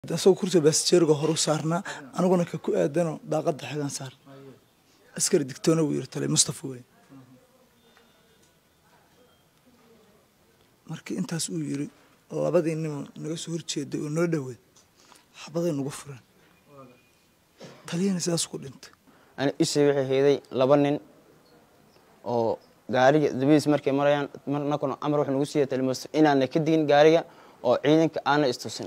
asagoo kursiga baasjeeriga horu saarnaa aniguna ka ku aadano daaqada xigaan saar askari digtoona wuu yiri tale mustafa wey markii intaas uu yiri labadii nimo naga soo horjeeday oo noo dhoweed xabaday nagu fureen taliyana sidaas ku dhintay ani ishii waxay hayday laba nin oo gaariga dabadiis markay marayaan marnakuna amar wuxuu nagu siiya talimasto inaana ka digin gaariga oo ciidanka aana istusin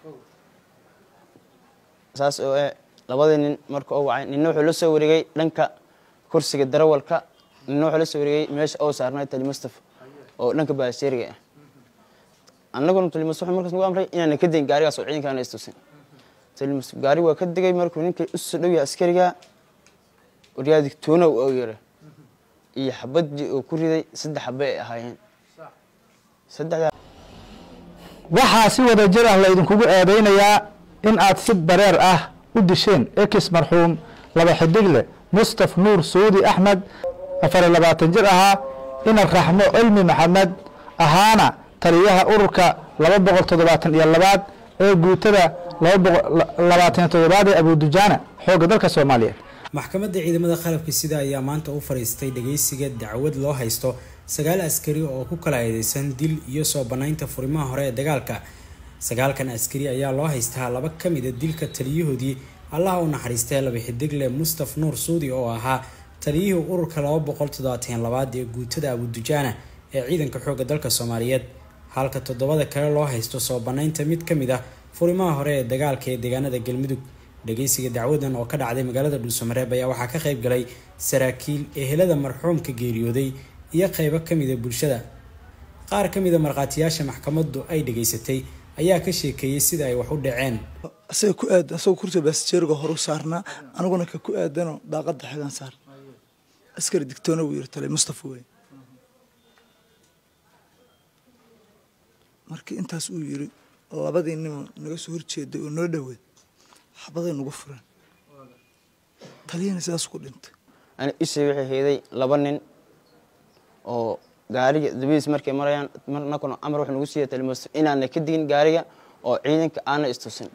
saas oo eh labadii nin marka oo wacay ninna wuxuu la soo wareegay dhanka kursiga darawalka ninna wuxuu la soo wareegay meesha oo saarnay talimustafa oo dhanka baasheeriga ah annaguna talimustafa wuxuu markaas nagu amray inaana ka digin gaarigaas oo ciidanka aana istusin talimustafa gaari waa ka digay markuu ninkay u soo dhowya askariga waryaa digtoona oo yara iyo xabadii oo ku riday saddex xabe ay ahaayeen saddexdaa waxaa si wada jir ah laydinkugu eedaynayaa in aad si bareer ah u disheen ekis marxuum laba xidigle mustaf nuur suudi axmed afariyo labaatan jir ahaa ina raxmo cilmi maxamed ahaana taliyaha ururka laba boqol toddobaatan iyo labaad ee guutada labaatan toddobaad ee abudujaana xoogga dalka soomaaliyeed maxkamadda ciidamada qalabka sida ayaa maanta u fadhiistay dhageysiga dacwad loo haysto sagaal askari oo ku kala eedeysan dil iyo soo bannaynta furimaha hore ee dagaalka sagaalkan askari ayaa loo haystaa laba ka mida dilka taliyahoodii allaha u naxariistay laba xidigle mustaf nuur suudi oo ahaa taliyihii ururka laba boqol toddobaatan labaad ee guutada abudujaana ee ciidanka xoogga dalka soomaaliyeed halka toddobada kale loo haysto soo bannaynta mid ka mid ah furimaha hore ee dagaalka ee deegaanada galmudug dhageysiga dacwadan oo ka dhacday magaalada dhuusamareeb ayaa waxaa ka qayb galay saraakiil ehelada marxuumka geeriyooday iyo qeybo kamida bulshada qaar ka mida markhaatiyaasha maxkamaddu ay dhageysatay ayaa ka sheekeeyey sida ay wax u dhaceen asaga ku aad asagoo kursiga baasjeeriga horu saarnaa aniguna ka ku aadano daaqada xigaan saar askari digtoona wuu yiri tale mustafa wey markii intaas uu yiri labadii nimo naga soo horjeeday oo noo dhoweed xabaday nagu fureen taliyana sidaas ku dhintay ani ishii waxay hayday laba nin oo gaariga dabadiis markay marayaan marnakuna amar wuxuu nagu siiya talimasto inaana ka digin gaariga oo ciidanka aana istusin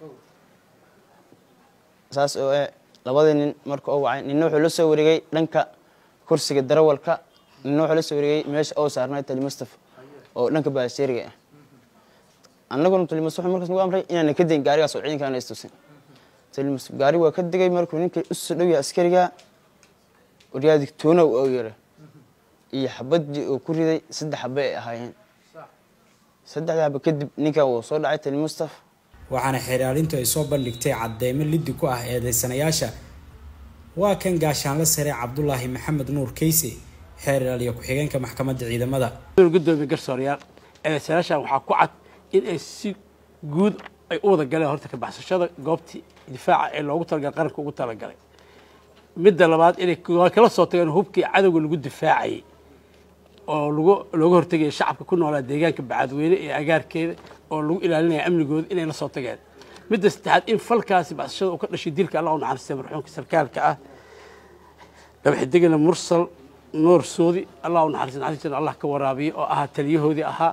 saas oo eh labadii nin marka oo wacay ninna wuxuu la soo wareegay dhanka kursiga darawalka ninna wuxuu la soo wareegay meesha oo saarnay talimustafa oo dhanka baasheeriga ah annaguna talimustafa wuxuu markaas nagu amray inaana ka digin gaarigaas oo ciidanka aana istusin talimustafa gaari waa ka digay markuu ninkay u soo dhowya askariga waryaa digtoona oo yara iyo xabadii oo ku riday saddex xabe ay ahaayeen saddexda xabe kadib ninkan wuu soo dhacay tali mustaf waxaana xeeraalintu ay soo bandhigtay cadeymo liddi ku ah eedeysanayaasha waa kan gaashaanla sare cabdulaahi maxamed nuur keyse xeer ilaaliya ku-xigeenka maxkamadda ciidamada gudoomiye garsoorayaal eedeysanayaashan waxaa ku cad in ay si guud ay u wada galeen horta ka baxsashada goobtii difaaca ee loogu talagalay qaranka ugu talagalay midda labaad inay kala soo tageen hubkii cadowga lagu difaacayay oo lagu looga hortegaya shacabka ku noolaa deegaanka bacadweyne ee agaarkeeda oo lagu ilaalinaya amnigooda inay la soo tageen midda saddexaad in falkaasi baxsashada uu ka dhashay dilka allah u naxariistay marxuumka sarkaalka ah laba xidigana mursal nuur suudi allah u naxariistay naxariistan allah ka waraabiyo oo ahaa taliyahoodii ahaa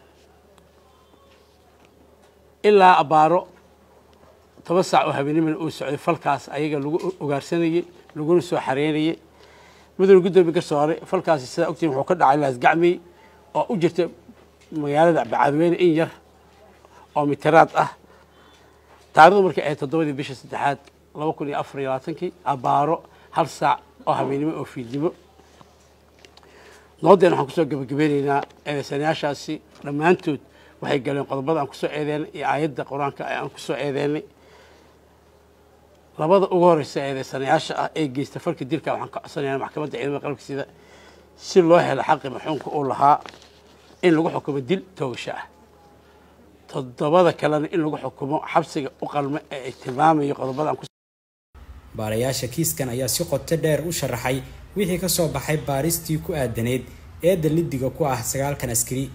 ilaa abaaro toban saac oo habeenimana uu socday falkaas ayaga lagu ogaarsanayey laguna soo xareynayay mudane guddoomiye garsoore falkaasi sidaa ogtiin wuxuu ka dhacay laasgacmey oo u jirta magaalada bacadweyne in yar oo mitiraad ah taarikhdu markay ahayd toddobadii bisha saddexaad laba kun iyo afar iyo labaatankii abaaro hal saac oo habeenimo oo fiidnimo noodeen waxaan kusoo gabagabeyneynaa eedeysanayaashaasi dhammaantood waxay galeen qodobada aan kusoo eedeynay iyo aayadda qur-aanka aan kusoo eedeynay labada ugu horeysa eedeysanayaasha ah ee geysta falka dilka waxaan ka codsanayaa maxkamadda ciidamada qalabka sida si loo helo xaqi maxuumka uu lahaa in lagu xukumo dil toogasho ah toddobada kalena in lagu xukumo xabsiga u qalma ee ay tilmaamayo qodobada aan baarayaasha kiiskan ayaa si qoto dheer u sharaxay wixii ka soo baxay baaristii ku aadaneyd eedda lidiga ku ah sagaalkan askari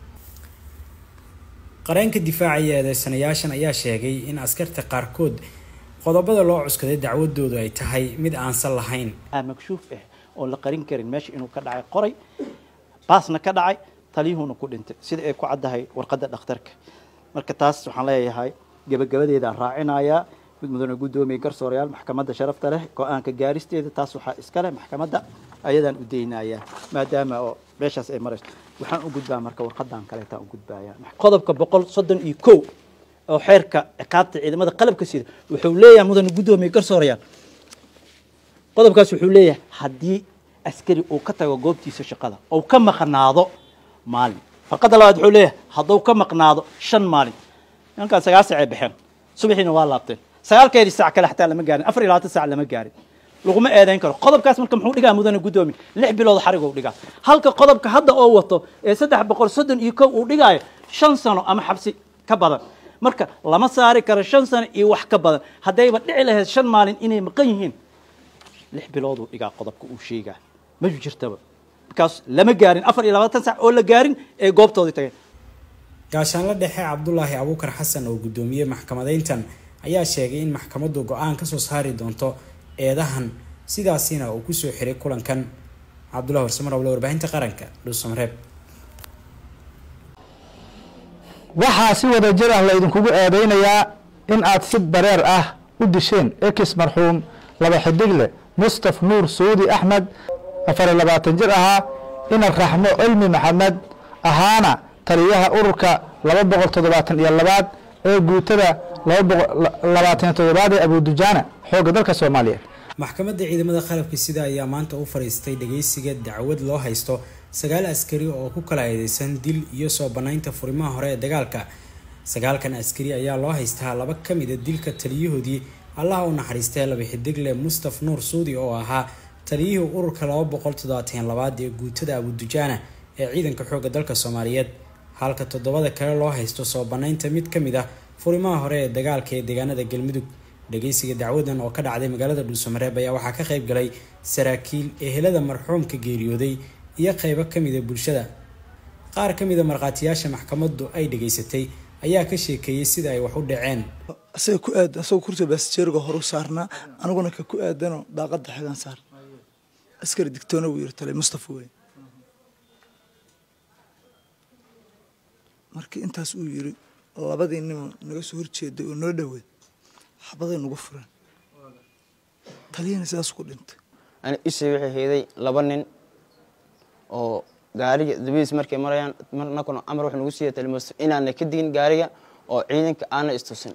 qareenka difaacaya eedeysanayaashan ayaa sheegay in askarta qaarkood qodobada loo cuskaday dacwadoodu ay tahay mid aansan lahayn makshuuf ah oo la qarin karin meesha inuu ka dhacay qoray baasna ka dhacay taliyuhuna ku dhintay sida ay ku caddahay warqadda dhakhtarka marka taas waxaan leeyahay gebagabadeedaan raacinayaa mid mudane guddoomiye garsoorayaal maxkamadda sharafta leh go-aanka gaaristeeda taas waxaa iska leh maxkamadda ayadaan u daynayaa maadaama oo meeshaas ay marayso waxaan u gudbaa marka warqadan kaleetaan u gudbaaya qodobka boqol soddon iyo kow oo xeerka ciqaabta ciidamada qalabka sida wuxuu leeyahay mudane guddoomiye garsoorayaal qodobkaas wuxuu leeyahay haddii askari uu ka tago goobtiisa shaqada ou ka maqnaado maalin farqadda labaad wuxuu leeyahay hadduu ka maqnaado shan maalin nimankaan sagaal sac ay baxeen subaxiina waa laabteen sagaalkeedii sac kale xataa lama gaarin afar iyo labaatan sac lama gaarin laguma eedayn karo qodobkaas marka muxuu dhigaa mudane guddoomiye lix bilood xarig uu dhigaa halka qodobka hadda oo wato ee saddex boqol soddon iyo kow uu dhigaayo shan sano ama xabsi ka badan marka lama saari karo shan sano iyo wax ka badan haddayba dhici lahayd shan maalin inay maqan yihiin lix bilooduu dhigaa qodobka uu sheegaa ma jirtaba markaas lama gaarin afar iyo labaatan sac oo la gaarin ee goobtoodii tageen gaashaanla dhexe cabdulaahi abuukar xasan oo guddoomiyey maxkamadeyntan ayaa sheegay in maxkamaddu go-aan kasoo saari doonto eedahan sidaasina uu kusoo xiray kulankan cabdullahi warsamar oble warbaahinta qaranka dhuusamareeb waxaa si wada jir ah laydinkugu eedeynayaa in aad si bareer ah u disheen ekis marxuum laba xidigle mustaf nuur suudi axmed afariyo labaatan jir ahaa ina raxmo cilmi maxamed ahaana taliyaha ururka laba boqol toddobaatan iyo labaad ee guutada labaatan toddobaad ee abudujaana xoogga dalka soomaaliyeed maxkamadda ciidamada qalabka sida ayaa maanta u fadhiistay dhageysiga dacwad loo haysto sagaal askari oo ku kala eedeysan dil iyo soo banaynta furimaha hore ee dagaalka sagaalkan askari ayaa loo haystaa laba ka mida dilka taliyahoodii allaha u naxariistay laba xidigle mustaf nuur suudi oo ahaa taliyihii ururka laba boqol toddobaatan labaad ee guutada abudujaana ee ciidanka xoogga dalka soomaaliyeed halka toddobada kale loo haysto soo banaynta mid ka mid ah furimaha hore ee dagaalka ee deegaanada galmudug dhageysiga dacwadan oo ka dhacday magaalada dhuusamareeb ayaa waxaa ka qayb galay saraakiil ehelada marxuumka geeriyooday iyo qeybo kamida bulshada qaar ka mida markhaatiyaasha maxkamaddu ay dhageysatay ayaa ka sheekeeyey sida ay wax u dhaceen asaga ku aadan asagoo kursiga baasjeeriga horu saarnaa aniguna ka ku aadanoo daaqada xigan saar askari digtoona wuu yiri tale mustafa wey markii intaas uu yiri labadii nimo naga soo horjeeday oo noo dhoweed xabaday nagu furan taliyana sidaas ku dhintay ani ishii waxay hayday laba nin oo gaariga dabadiis markay marayaan marnakuna amar wuxuu nagu siiyay talimasto inaana ka digin gaariga oo ciidanka aana istusin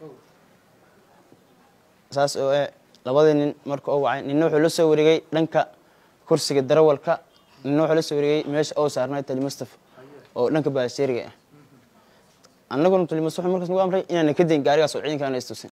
saas oo eh labadii nin marka oo wacay ninna wuxuu la soo wareegay dhanka kursiga darawalka ninna wuxuu la soo wareegay meesha oo saarnay talimustafa oo dhanka baasheeriga ah annaguna talimustafa wuxuu markaas nagu amray inaana ka digin gaarigaas oo ciidanka aana istusin